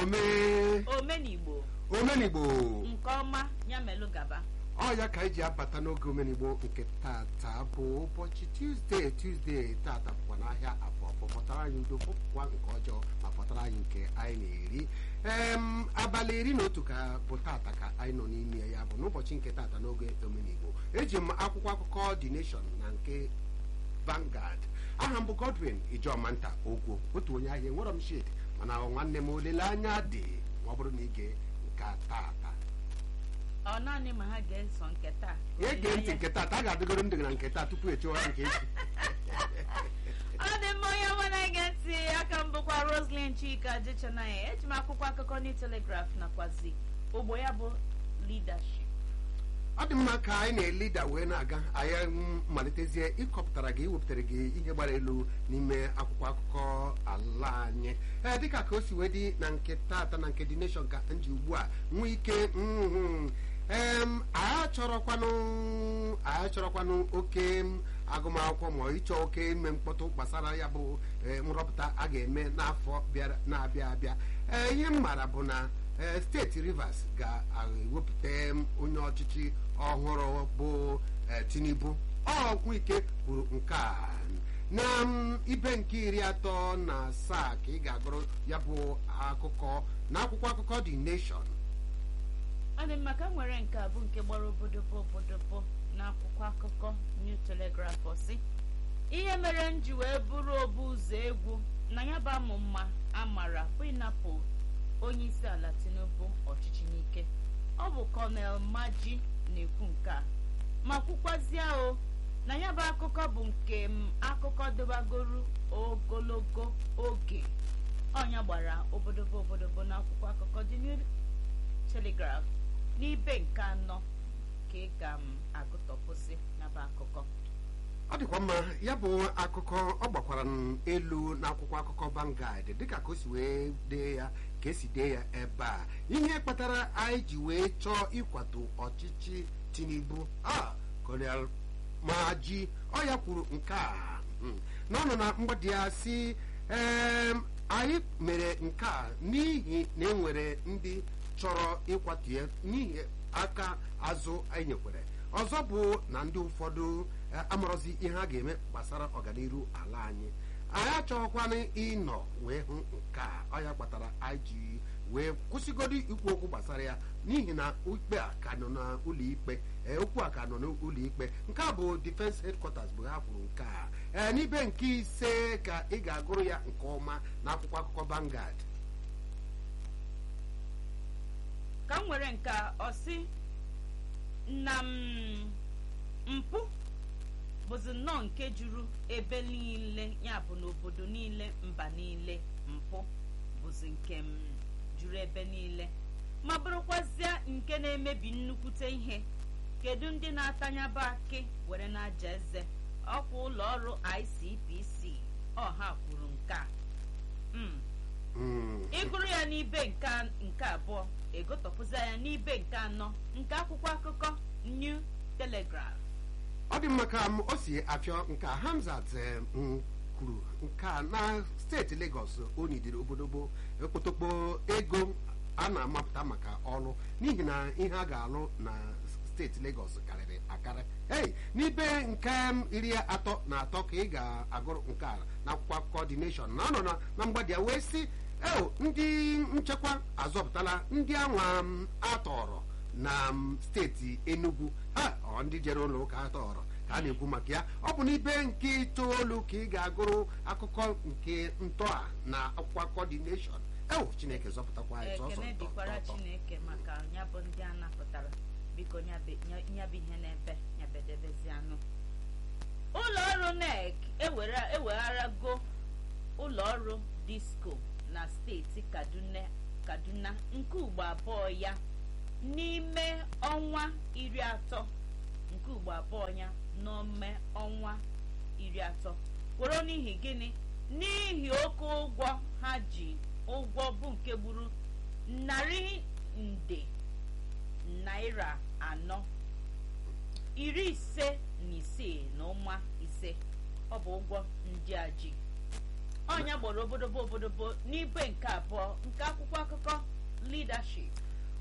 ome omenigbo omenigbo nke ọma ya melụ gaba ọ ya ka anyị ji abata n'oge omenigbo nke tata bụ ụbọchị tuzdee tuzdee tata bụkwa n'ahịa afọ afọ pụtara anyị udo pụpụkwa nke ọjọọ ma pụtara anyị nke anyị na-eri em abalị iri na otu ka bụ tata ka anyị nọ n'ime ya bụ n'ụbọchị nke tata n'oge omenigbo eji m akwụkwọ akụkọ The Nation na nke Vanguard aha m bụ Godwin Ijomanta Ogwo otu onye ahịa enwerọ m shade mana nwanne m olileanya dị ma ọ bụrụ na ige nke tata ọ naanị ma ha ga-eso nke taa ya ege ntị nke tata a ga-adịgoro ndị na nke taa tupu echewa nke echi ọ dị mma onye ọma na-ege ntị aka m bụkwa Roslyn Chika Jechanaya eji m akwụkwọ akụkọ New Telegraph nakwazi ogbo ya bụ leadership ọ dị mma ka anyị na-elida wee na-aga anyị mm, malitezie ịkọpụtara gị iwepụtara gị ihe gbara elu n'ime akwụkwọ akụkọ ala anyị ee dịka ka o si wee dị na nke tata na nke dị nation ka m ji ugbu a nwee ike mhm. em anyị achọrọkwanụ anyị achọrọkwanụ oke m, agụmakwụkwọ ma ịchọ oke ime mkpọtụ gbasara ya bụ eh, nrọpụta a ga-eme n'afọ bịara na-abịa abịa ee ihe m maara bụ na ee steeti rivers ga-ewepụta onye ọchịchị ọhụrụ bụ ee, tinubu ọ nwike kwuru nke a na m, ibe nke iri atọ na asaa ka ị ga-agụrụ ya bụ akụkọ na akwụkwọ akụkọ the nation ọ dị mma ka m nwere nke a bụ nke gbara obodobo obodobo n'akwụkwọ akụkọ New Telegraph ọsị ihe mere m ji wee bụrụ obu ụzọ egwu na ya bụ amụ mma amara bụ ịnapụ onye isi ala Tinubu ọchịchị n'ike ọ bụ Colonel Maji na-ekwu nke a ma kwukwazie o na ya bụ akụkọ bụ nke m akụkọ dịbagoro ogologo oge ọnya gbara obodobo obodobo n'akwụkwọ akụkọ The New Telegraph n'ibe nke anọ ka ị ga m agụtọpụsị n'aba akụkọ ọ dịkwa mma ya bụ akụkọ ọ gbakwara m elu n'akwụkwọ akụkọ Vanguard dịka ka o si wee dee ya ka esi dee ya ebe a ihe kpatara anyị ji wee chọọ ịkwado ọchịchị Tinubu a Colonel Maji ọ ya kwuru nke a mm, n'ọnụ na mgbadi ya si em, anyị mere nke a n'ihi na enwere ndị chọrọ ịkwatu ya n'ihi aka azụ anyị nyekwere ọzọ bụ na ndị ụfọdụ eh, amarọzi ihe a ga-eme gbasara ọganiru ala anyị anyị achọghịkwana ịnọ wee hụ nke a ọ ya kpatara anyị ji wee kwụsịgodo ikwu okwu gbasara ya n'ihi na ikpe a ka nọ n'ụlọ ikpe ee, okwu a ka nọ n'ụlọ ikpe nke a bụ defense headquarters bụ ha kwuru nke a ee n'ibe nke ise ka ị ga-agụrụ ya nke ọma n'akwụkwọ akụkọ Vanguard ka m nwere nke a, ọ sị na m mpụ bụzi nnọọ nke juru ebe niile ya bụ n'obodo niile mba niile mpụ bụzi nke m juru ebe niile ma bụrụkwazịa nke na-emebi nnukwute ihe kedu ndị na-atanyaba akị were na-aja eze ọkwa ụlọ ọrụ ICPC ọha kwuru nke a Mm. Mm. ịgụrụ ya n'ibe nke a- nke abụọ egotọpụza ya n'ibe nke anọ nke akwụkwọ akụkọ New Telegraph ọ dị mma ka m o si afịọ nke a Hamzat eh, m kwuru nke a na steeti Lagos onidiri obodobo ekpotokpo ego a na-amapụta maka ọrụ n'ihi na ihe a ga-alụ na steeti Lagos karịrị akarị ei n'ibe nke m iri atọ na atọ ka ị ga-agụrụ nke a n'akwụkwọ akụkọ The Nation na ọ nọ na- na mgbadi ya wee sị eo ndị nchekwa azọpụtala ndị anwa m atọrọ na m, steeti Enugu ha ọ ndị jere ụlọ ụka atọrọ ka a na-ekwu maka ya ọ bụ n'ibe nke itoolu ka ị ga-agụrụ akụkọ nke ntọa na akwụkwọ akụkọ The Nation ewu Chineke zọpụtakwa anyị sọsọ ekene ntọ, dịkwara ntọ, ntọ. Chineke maka ya bụ ndị a napụtara biko nyabe- nya- nyabụ ihe n'ebe nyabedebezianụ ụlọ ọrụ NEC ewere- ewegharago ụlọ ọrụ disco na steeti Kaduna Kaduna nke ugbo abụọ ya n'ime ọnwa iri atọ nke ugbo abụọ ya n'ome ọnwa iri atọ kworo n'ihi gịnị n'ihi oke ụgwọ ha ji ụgwọ bụ nke gburu narị nde naira anọ iri ise na isii na ụma ise ọ bụ ụgwọ ndị a ji ọnya gbara obodobo obodobo n'ibe nke abụọ nke akwụkwọ akụkọ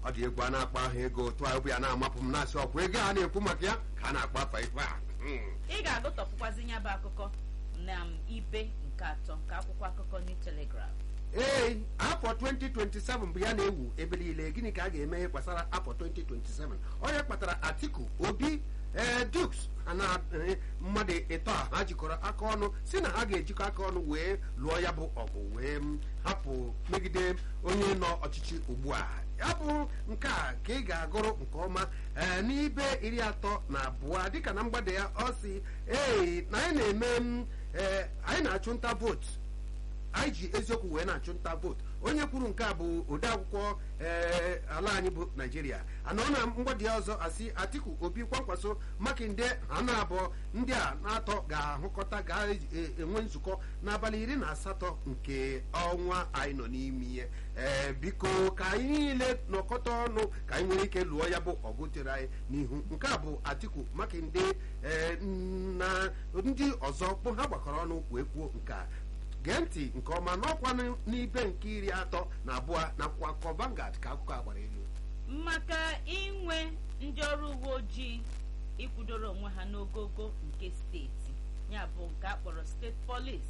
ọ dị egwu a na-akpọ ahụ ego otu a obi a na-amapụ m na-asị ọkwa ego a na-ekwu maka ya ka a na-akpọ afa ife a Hmm. ị ga-agụtọpụkwazi ya bụ akụkọ na m ibe nke atọ nke akwụkwọ akụkọ New Telegraph ee afọ 2027 bụ ya na-ewu ebe niile gịnị ka a ga-eme gbasara afọ 2027 onye kpatara atiku obi ee duks na eh, mmadụ ịtọ a ha jikọrọ aka ọnụ si na ha ga-ejikọ aka ọnụ wee lụọ ya bụ ọgụ wee m, hapụ megide onye nọ ọchịchị ugbu a ya bụ nke a ka ị ga-agụrụ nke ọma ee n'ibe iri atọ na abụọ dịka na mgbede ya ọ si ee na anyị na-eme m, ee anyị na-achụ nta vootu anyị ji eziokwu wee na-achụ nta vootu onye kwuru nke a bụ odeakwụkwọ ee ala anyị bụ naijiria anọ na mgbadi ya ọzọ asị atiku obi kwankwaso makinde ha na abụọ ndị a na-atọ ga-ahụkọta ga-enwe nzukọ n'abalị iri na asatọ nke ọnwa anyị nọ n'ime ihe ee biko ka anyị niile nọkọta ọnụ ka anyị nwere ike lụọ ya bụ ọgụ chere anyị n'ihu nke a bụ atiku makinde ee na ndị ọzọ bụ ha gbakọrọ ọnụ wee kwuo nke a gee ntị nke ọma n'ọkwa n'ibe nke iri atọ na abụọ na akwụkwọ akụkọ Vanguard ka akụkọ a gbara elu maka inwe ndị ọrụ uwe ojii ịkwụdoro onwe ha n'ogogo nke steeti ya bụ nke a kpọrọ steeti polis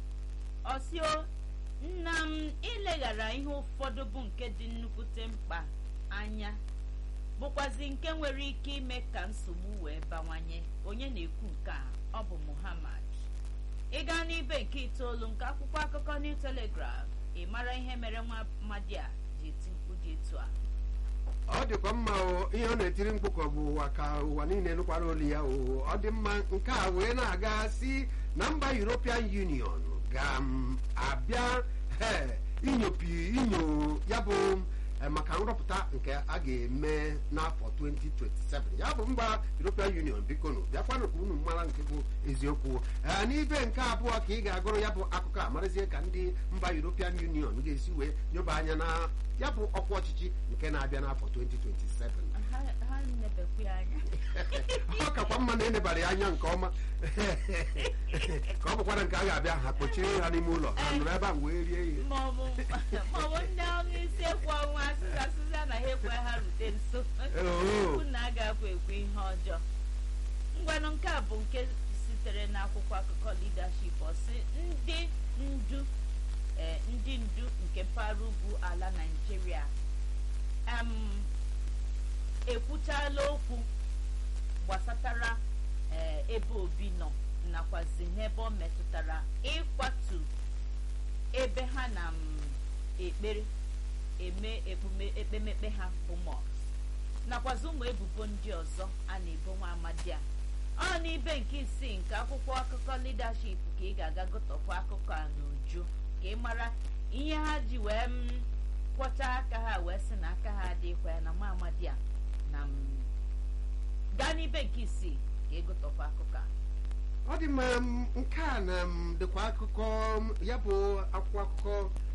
ọsio nna m ileghara ihe ụfọdụ bụ nke dị nnukwute mkpa anya bụkwazi nke nwere ike ime ka nsogbu wee bawanye onye na-ekwu nke a ọ bụ Muhammad ị gaa n'ibe nke itoolu nke akwụkwọ akụkọ New Telegraph ị mara ihe mere nwa amadi a ji eti mkpu dị etu a ọ dịkwa mma o ihe ọ na-etiri mkpu ka ọ bụ ụwa ka ụwa niile nụkwara olu ya o ọ dị mma nke a wee na-aga si na mba European Union ga-abịa inyopi inyo ya bụ eh, maka nrọpụta nke a ga-eme n'afọ 2027 ya bụ mba European Union bikonu bịakwanụ ka unu mara nke bụ eziokwu Eh, n'ibe nke abụọ ka ị ga-agụrụ ya bụ akụkọ a marazie ka ndị mba European Union ga-esi wee nyoba anya na ya bụ ọkwa ọchịchị nke na-abịa n'afọ 2027 ha ha nebekwu ya anya ọ kakwa mma na enebara ya anya nke ọma ka ọ bụkwara nke a ga-abịa ha kpochiri ha n'ime ụlọ ha nụrụ ebe a wee rie ihe maọbụ maọbụ ndị ọrụ isi ekwu ọnwa asịsa asịsa na ha ekwe ha rute nso Oo. unu agaghị ekwe ihe ọjọọ ngwanụ nke a bụ nke sitere n'akwụkwọ akụkọ leadership ọsị ndị ndu eh, ndị ndu nke mpaghara ugwu ala Naịjirịa em, ekwuchala okwu gbasatara eh, ebe obi nọ nakwazi n'ebe ọ metụtara ịkwatu ebe ha na m ekpere eme ekpume ekpemekpe ha bụ mosque nakwazi ụmụ ebubo ndị ọzọ a na-ebo nwa amadi a ọ n'ibe nke isii nke akwụkwọ akụkọ leadership ka ị ga-aga gụtọkwa akụkọ a n'uju ka ị mara ihe ha ji wee m kwọcha aka ha wee sị na aka ha adịghịkwa ya na nwa amadi a na m gaa n'ibe nke isii ka ị gụtọkwa akụkọ a ọ dị mma m, nke a na m dịkwa akụkọ m, ya bụ akwụkwọ akụkọ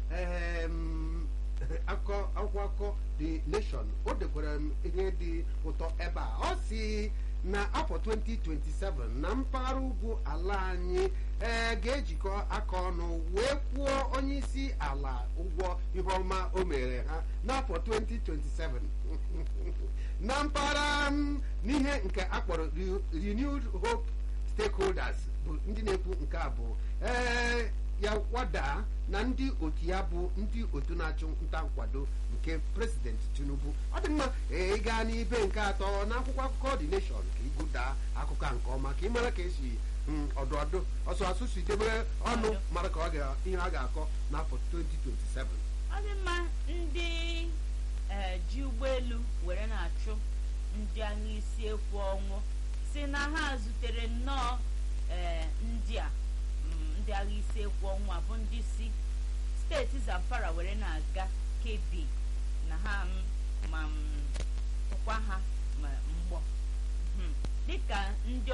em, akụkọ akwụkwọ akụkọ the nation o dekwara m ihe dị ụtọ ebe a ọ si na afọ 2027 na mpaghara ugwu ala anyị ee ga-ejikọ aka ọnụ wee kwụọ onye isi ala ụgwọ ihe ọma o mere ha n'afọ 2027 na mpaghara m, n'ihe nke akpọrọ Re- renewed hope stakeholders bụ ndị na-ekwu nke a bụ ee ya wada na ndị otu ya bụ ndị otu na-achụ nta nkwado nke president tinubu ọ dị mma ee, ị gaa n'ibe nke atọ n'akwụkwọ akụkọ the nation ka ịgụda akụkọ a nke ọma ka ị mara ka esi mm, ọdụ ọdụ ọsọ asụ si debere ọnụ mara ka ọ ga ihe a ga-akọ n'afọ 2027 ọ dị mma ndị ee, ji ụgbọelu were na-achụ ndị agha isi ekwu ọnwụ si na ha zutere nnọọ ee, ndị a mm, ndị agha isi ekwu ọnwụ a bụ ndị si steeti zamfara were na-aga kebi na ha mm, ma mm, tụkwa ha ma mgbọ Mhm. dịka ndị